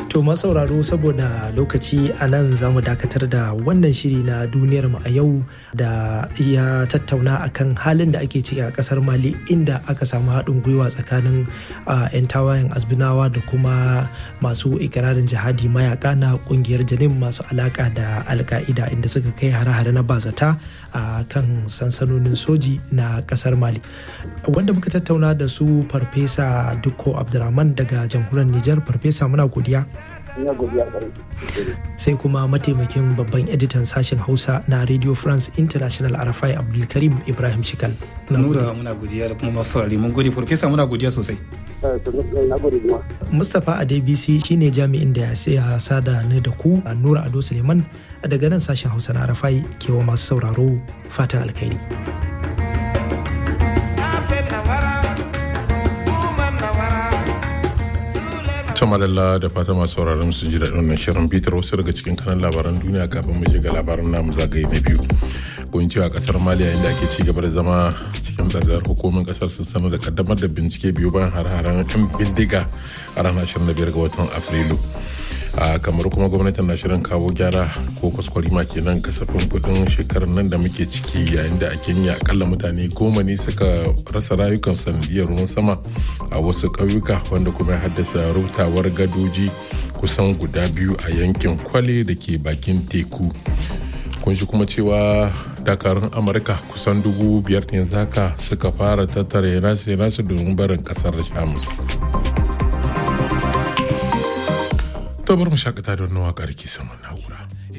To masauraro saboda lokaci a nan za mu dakatar da wannan shiri na duniyar mu a yau da ya tattauna akan halin da ake ciki a kasar Mali inda aka samu haɗin gwiwa tsakanin 'yan tawayen azbinawa da kuma masu ikirarin jihadi mayaka na kungiyar janin masu alaka da alka'ida inda suka kai hare-hare na bazata a kan sansanonin soji na kasar Mali. Wanda muka tattauna da su farfesa Dukko Abdulrahman daga jamhuriyar Nijar farfesa muna godiya. sai kuma mataimakin babban editan sashen hausa na radio france international arafai abdulkarim ibrahim shikal nura muna godiya da kuma masu saurari mun gode farfesa muna godiya sosai mustapha adebisi shine jami'in da ya sada ni da ku a nura ado suleiman daga nan sashen hausa na arafai kewa masu sauraro fatan alkhairi ta madalla da fata masu sauraron su ji daɗin wannan shirin bitar wasu daga cikin kanan labaran duniya kafin mu shiga labaran namu zagaye na biyu gunci a kasar maliya inda ake ci gaba da zama cikin zargar hukumin kasar sun sanar da kaddamar da bincike biyu bayan har-haren yan bindiga a ranar 25 ga watan afrilu a kamar kuma gwamnatin na shirin kawo gyara ko kwaskwarima kenan kasafin kudin shekarar nan da muke ciki yayin da a kenya akalla mutane goma ne suka rasa rayukan sanadiyar ruwan sama a wasu ƙauyuka wanda kuma ya haddasa rutawar gadoji kusan guda biyu a yankin kwale da ke bakin teku kun shi kuma cewa dakarun amurka kusan dubu biyar ne zaka suka fara tattara nasu nasu domin barin kasar shamus to bar mu shakata da wannan waƙar ke saman na'ura